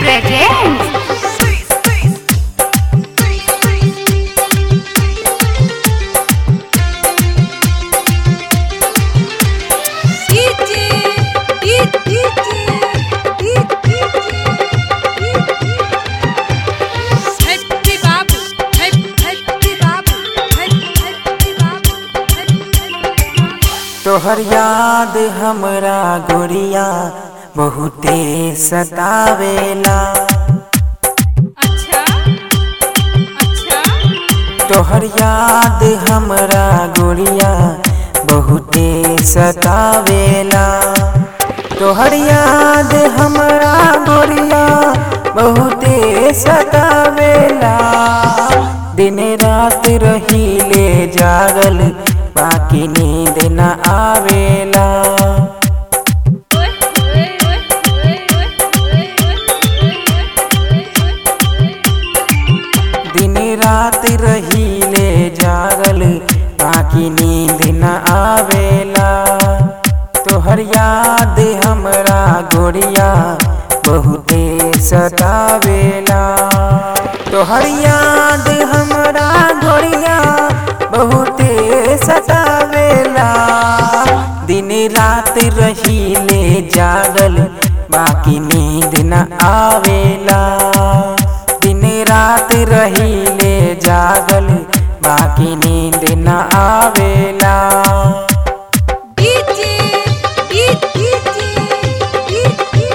presents Happy Babu, Happy Happy Babu, Happy Happy Babu, Happy Happy Babu. तोहर याद हमरा गोरिया बहुते सतावेला अच्छा अच्छा तोहर याद हमरा गोरिया बहुते सतावेला तोहर याद हमरा गोरिया बहुते सतावेला दिन रात रहीले जागल बाकी नींद न आवेला ओए ओए ओए ओए ओए ओए दिन रात रहीले जागल बाकी नींद न आवेला तोहर याद हमरा गोरिया बहुते सतावेला तोहर याद हमरा गोरिया बहुते सतावेला दिन रात रहीले जागल बाकी नींद न आवेला दिन रात रहीले जागल बाकी नींद न आवेला DJ DJ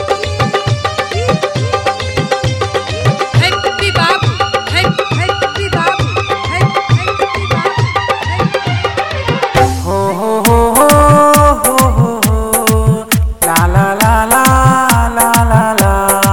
happy Babu happy happy Babu happy happy Babu हो हो हो हो हो हो हो ला ला ला ला ला ला ला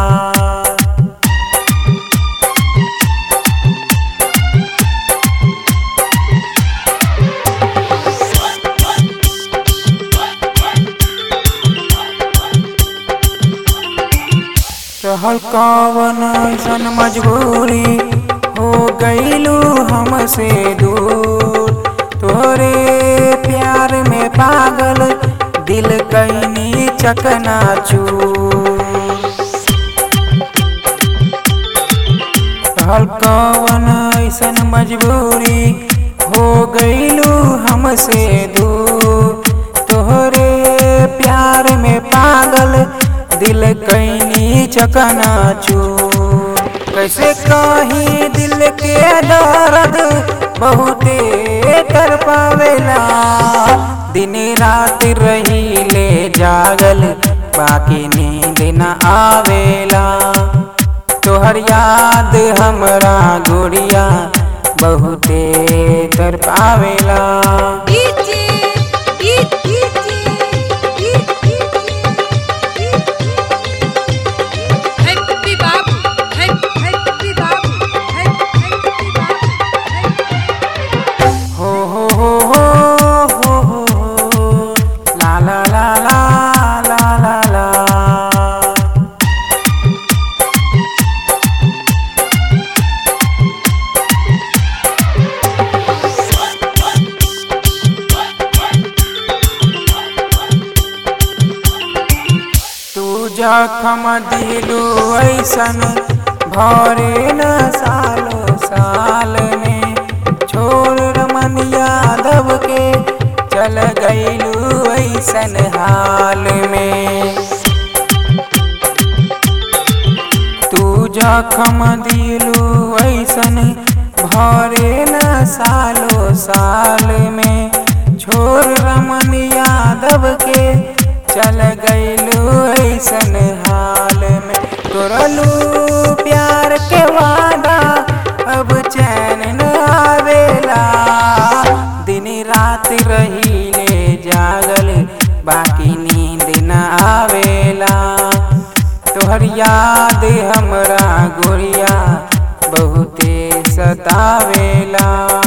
रहल कवन सन मजबूरी हो गईलू हमसे दूर तोरे प्यार में पागल दिल कैनी चकना रहल कवन ऐसन मजबूरी हो गईलू हमसे दूर तोहरे प्यार में पागल दिल कैनी चकना कैसे कहीं दिल के दर्द बहुते कर पावेला दिन रात रहीले जागल बाकी नींद न आवेला तोहर याद हमरा गोरिया बहुते कर पावेला DJ happy Babu happy happy Babu happy happy Babu हो हो हो हो हो हो हो ला ला ला ला ला ला ला तू जखम दिलू ऐसन भरे न सालो साल में छोड़ रमन यादव के चल गईलू ऐसन हाल में तू जखम दिलू ऐसन भरे न सालो साल में छोड़ रमन यादव के चल गईलू ऐसन हाल में तोरलू प्यार के वादा अब चैन न आवेला दिन रात रहीले जागल बाकी नींद न आवेला तोहर याद हमरा गोरिया बहुते सतावेला